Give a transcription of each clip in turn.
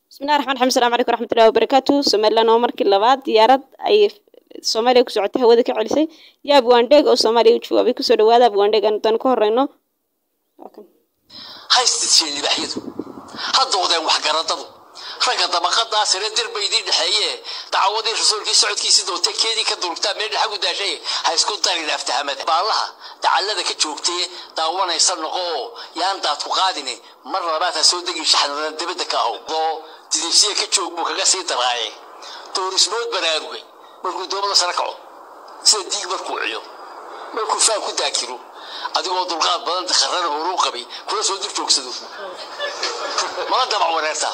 bismillahi raxmaan raxiim asalamu calaykum raxmatullahi wabarakaatu somaliland oo markii labaad diyaarad ay soomaaliya ku socotay hawada ka celisay iyo abwaandheeg oo soomaaliya u jawaabay kusoo dhawaada abwaandheeg aan dan ka horeyno haystidsiin libaaxyadu ha doodeen waxgaradadu ragga dabaqadaa sare dirba idiin dhexeeye dacawadii rasuulkii socodkiisii doonta keedii ka durugtaa meel dhaxa ku daashay ha isku darin aftahamada baallaha dacallada ka joogtee daawanaysa noqo oo yaan daad ku qaadine mar labaad ha soo degin shaxnadan dibadda ka ahow oo didibsiya ka joog buu kaga sii daraaye doorismood baraarugay markuu doomada sare kaco sida diig markuu ciyo markuu faan ku daakiro adigoo dulqaad badan dakharana horuu qabay kula soo dul joogsado mala dabac wareertaa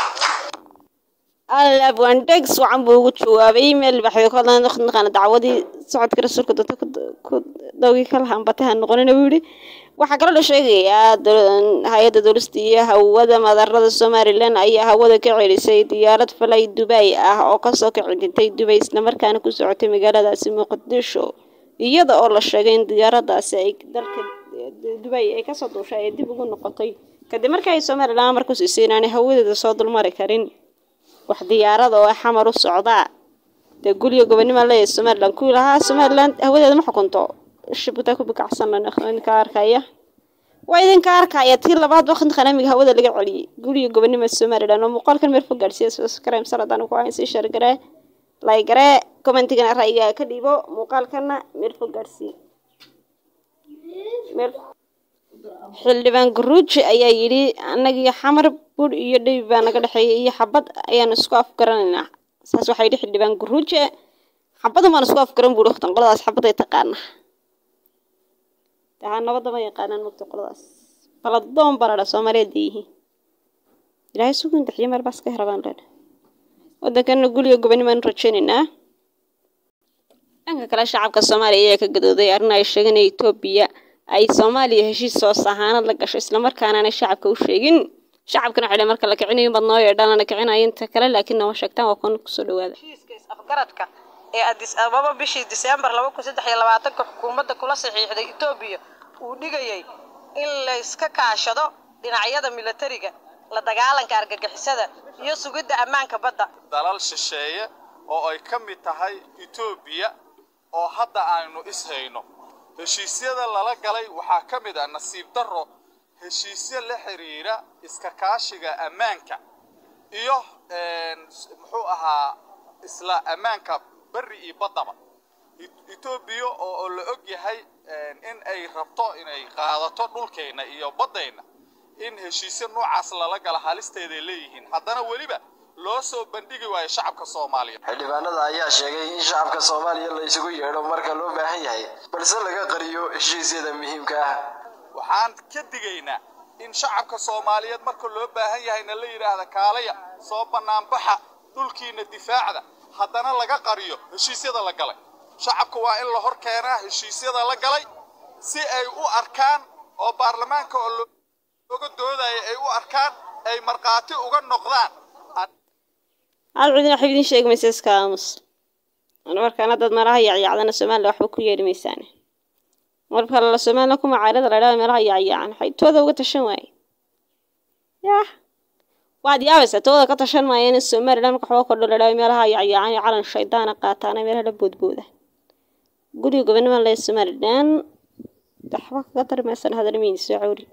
al abwaandheeg si wacan buu ugu jawaabay meel baxyo ka hadlan naqaana dacwadii socodka rasuulka dadka ku dawgii ka lahaan batay ha noqonina buu yidhi waxaa kaloo la sheegayaa hay-adda dowlasta iyo hawada madarada somalilan ayaa hawada ka celisay diyaarad falay dubay ah oo kasoo kicintay dubay islamarkaana ku socotay magaaladaasi muqdisho iyada oo la sheegay in diyaaradaasi ay dalka dubay ay kasoo duushay ay dib ugu noqotay kadib markii ay somalilan amar ku siisay inaanay hawadeeda soo dulmari karin wax diyaarada oo xamar u socdaa dee guriga gobonima leeyahay somalilan kuwii lahaa somalilan hawadeeda ma xukunto shibuta ku bikacsan idinka arkaya waa idinka arkaya tii labaad waqti qanamiga hawada laga celiyey guriga gobonima somalilan oo muuqaalkan meel fog gaadhsiiya subscribe saradaan ku hayn sii shargaree laygaree commentigana ra'yiga ka dhiibo muuqaalkana meel fog gaadhsiiya meel xildhibaan garuuji ayaa yidhi annagiyo xamar bur iyo dheyb baa naga dhexeeya iyo xabad ayaan isku afgaranaynaa saas waxaa yidhi xildhibaan garuuji xabadan baan isku afgaran buuri waqtan qoladaas xabaday taqaana taa nabadda ma yaqaanaan mogta qoladaas baladoon baa ladhaa soomaaliyeed ay yihiin ilaahay sugun daxiyo meel baas ka herabaan leedha waddankana guriga gobonimaan rajaynaynaa dhanka kale shacabka soomaaliya ayaa ka gadooday arrin ay sheegeen in etoobiya ay soomaaliya heshiis soo sahaanad la gasho islamarkaana aanay shacabka u sheegin shacabkana waxay marka la kicinayo baad noo yeedhaan lana kicinayo inta kale laakiin nama sheegtaan waa kuwan kusoo dhawaada heshiiska is-afgaradka ee adis ababa bishii diseembar laba kun saddex iyo labaatanka xukuumadda kula saxiixday etoobiya uu dhigayay in layska kaashado dhinacyada milatariga la dagaalanka argagixisada iyo sugidda ammaanka badda dalal shisheeye oo ay ka mid tahay etoobiya oo hadda aynu ishayno heshiisyada lala galay waxaa ka mid ah nasiib darro heshiisyo la xiriira iska kaashiga ammaanka iyo muxuu ahaa isla ammaanka berri iyo baddaba etoobiya oo la og yahay in ay rabto inay qaadato dhulkeenna iyo baddayna in heshiisyo noocaas lala gala halisteeday leeyihiin haddana weliba loo soo bandhigi waayo shacabka soomaaliyeed xildhibaanada ayaa sheegay in shacabka soomaaliya la isugu yeedho marka loo baahan yahay balse laga qariyo heshiisyada muhiimka ah waxaan ka digaynaa in shacabka soomaaliyeed marka loo baahan yahayna la yidhaahda kaalaya soo bannaanbaxa dhulkiina difaacda haddana laga qariyo heshiisyada la galay shacabka waa in la hor keenaa heshiisyada la galay si ay u arkaan oo baarlamaanka oo looga doodaya ay u arkaan ay markhaati uga noqdaan hal cidina waxba idin sheegi maysa iska aamus markaana dad meelaha yacyacdana somalilan waxba ku yeedhi maysaane marka la somalilan ku macaarada la idhahda meelaha yacyacan waxay tooda uga tashan waaye yah waad yaabaysaa tooda ka tashan maayeen in somalilan marka waxba kordho la idhahdo meelaha yacyacan iyo calan shaydaana qaataana meelaha la boodbooda guriga gobonima lee somalilan waxba kaga dari maysan hadalmiin soo cawri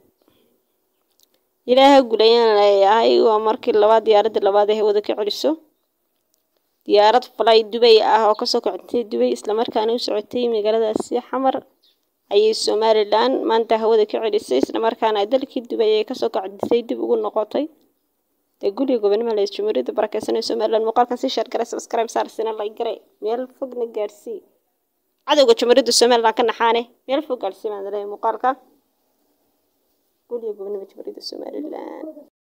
ilaaha gulayaan leeyahay waa markii labaad diyaaradda labaad ee hawada ka celiso diyaarad falay dubay ah oo kasoo kacintay dubay islamarkaana u socotay magaaladaasi xamar ayay somalilan maanta hawada ka celisay islamarkaana dalkii dubay ee kasoo kacintay dib ugu noqotay dee guriga gobonimo lees jumhuuriyadda barakeysan ee somalilan muuqaalkan si sheergare subscribe saarsina laygare meel fogna gaarsii cadowga jumhuuriyadda somalilan ka naxaane meel fog gaarsii baan leeyahay muuqaalka guriga gobonimo jumhuuriyadda somalilan